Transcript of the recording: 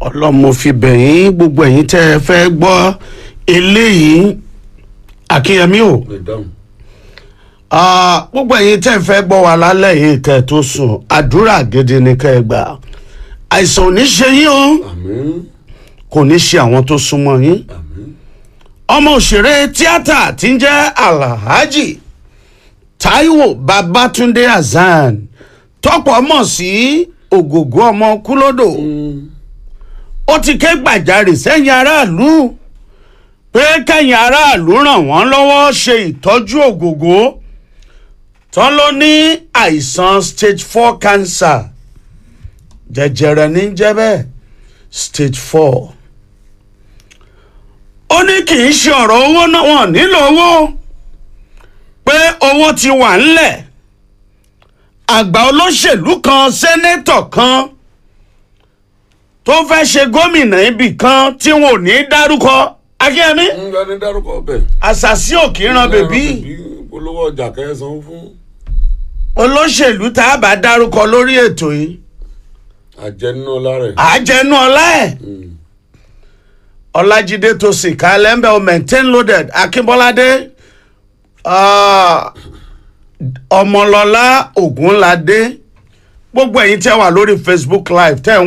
ọlọ́mọ fi bẹ̀yìn gbogbo ẹ̀yin tẹ́ ẹ fẹ́ gbọ́ eléyìí akínyẹmí o lè dáhùn. Ah, gbogbo ẹ̀yin tẹ́ ẹ fẹ́ gbọ́ wa lálẹ́ yìí kẹ́ ẹ tó sùn àdúrà gidi ni kẹ́ ẹ gbà àìsàn ò ní ṣe yín o àmín kò ní ṣe àwọn tó súnmọ́ yín àmín ọmọ òṣèré tíátà tí ń jẹ́ alhaji taiwo babatunde hasan tọ́pọ̀ mọ̀ sí ògògó ọmọ kúlódò ó ti ké gbàjarè sẹ́yìn aráàlú pé kẹ́yìn aráàlú ràn wọ́n lọ́wọ́ ṣe ìtọ́jú ògògó tán ló ní àìsàn stage four cancer jẹjẹrẹ ní jẹ́ bẹ́ẹ̀ stage four ó ní kì í ṣe ọ̀rọ̀ owó náà wọ́n nílò owó pé owó ti wà ńlẹ̀ àgbà olóṣèlú kan sẹ́nẹ́tọ̀ kan tó fẹ́ ṣe gómìnà ibì kan tí wọn ò ní dárúkọ akínyẹmí ń gba ní dárúkọ ọbẹ̀. àṣàṣì òkìran bèbí olówó ọjà kẹsàn-án fún olóṣèlú tá a bá dárúkọ lórí ètò yìí àjẹnú lára ẹ̀. àjẹnú ọlá ẹ̀ ọlájídé tó sì ká lẹ́ńbẹ̀ o maintain loaded akínbọ́ládé ah, ọmọlọ́lá ògúnládé gbogbo ẹ̀yin tẹ́ wà lórí facebook live tẹ́ ń